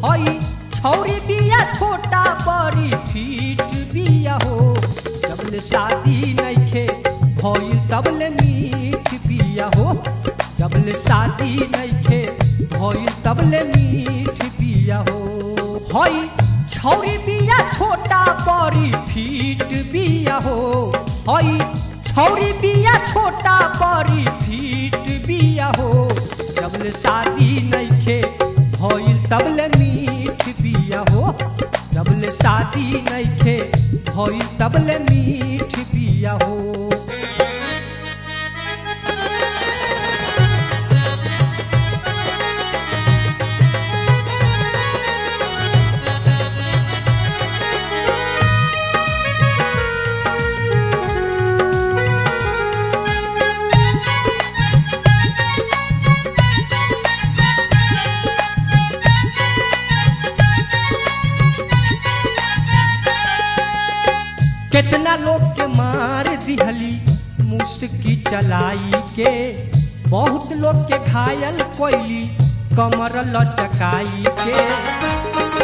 हई छौरी बिया छोटा बड़ी फीट बिया हो जबले शादी नइखे भइल तबले मीठ बिया हो जबले शादी नइखे भइल तबले मीठ बिया हो हई छौरी बिया छोटा बड़ी फीट बिया हो हई छौरी बिया छोटा बड़ी फीट बिया हो जबले शादी नइखे भइल तबले मीठ बिया हो जबले शादी नइखे भइल तबले मीठ बिया हो कितना लोग के मार दिहली मुस्की चलाई के बहुत लोग के घायल कोइली कमर लचकाई के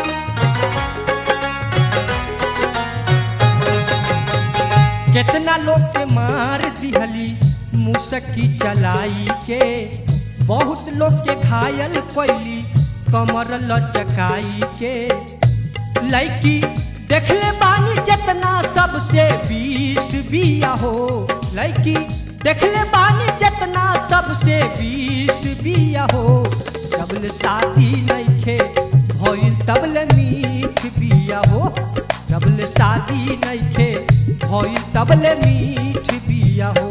कितना लोग के मार दिहली मुस्की चलाई के बहुत लोग के घायल कोइली कमर लचकाई के लड़की देखले बानी जितना सबसे बीस बिया हो लड़की देखले बानी जितना सबसे बीस बिया हो जबले शादी नइखे भइल तबले मीठ बिया हो जबले शादी नइखे भइल तबले मीठ बिया हो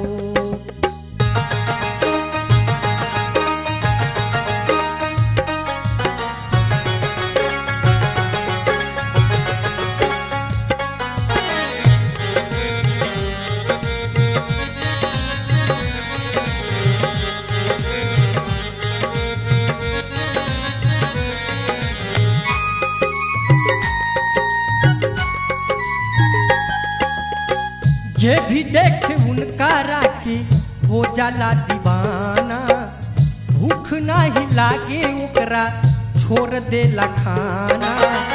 जे भी देखे उनका राखी हो जाला दीवाना भूख नाही लागे ओकरा छोड़ देला खाना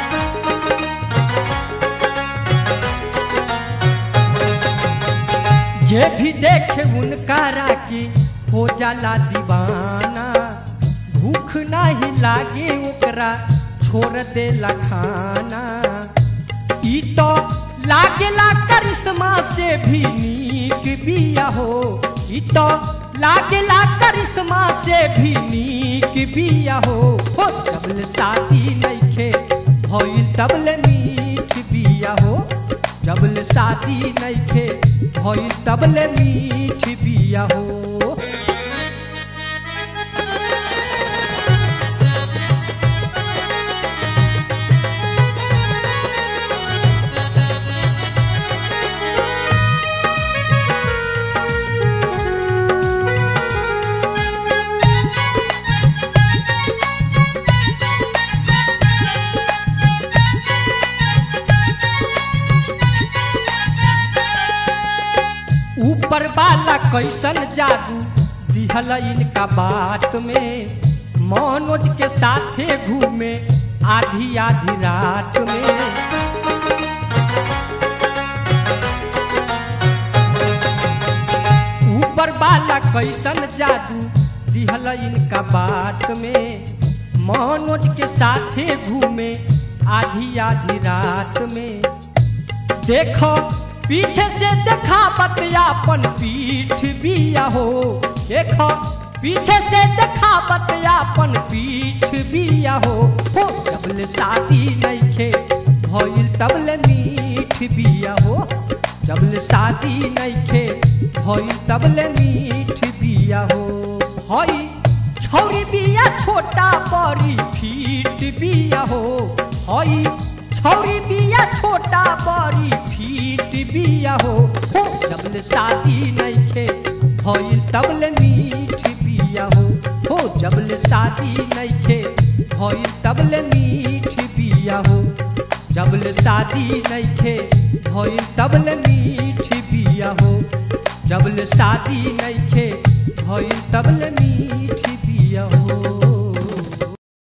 जे भी देखे उनका राखी हो जाला दीवाना भूख नाही लागे ओकरा छोड़ देला खाना ई तो लागेला करिश्मा से भी नीक बिया हो ई तो लागेला करिश्मा से भी नीक बिया हो हो जबले शादी नइखे भइल तबले मीठ बिया हो जबले शादी नइखे भइल तबले मीठ बिया हो ऊपर वाला कैसन जादू दिहल इनका बात में मनोज के साथे घूमे आधी आधी रात में ऊपर वाला कैसन जादू दिहल इनका बात में मनोज के साथे घूमे आधी आधी रात में देखो पीछे से देखा बतियापन पीठ बिया हो देखो पीछे से देखा बतियापन पीठ बिया हो हो जबले शादी नइखे भइल तबले मीठ बिया हो जबले शादी नइखे भइल तबले मीठ बिया हो हई छौरी बिया छोटा बड़ी फीट बिया हो हई छौरी बिया छोटा बड़ी फीट बिया हो हो जबले शादी नइखे भइल तबले मीठ बिया हो हो जबले शादी नइखे भइल तबले मीठ बिया हो जबले शादी नइखे भइल तबले मीठ बिया हो जबले शादी नइखे भइल तबले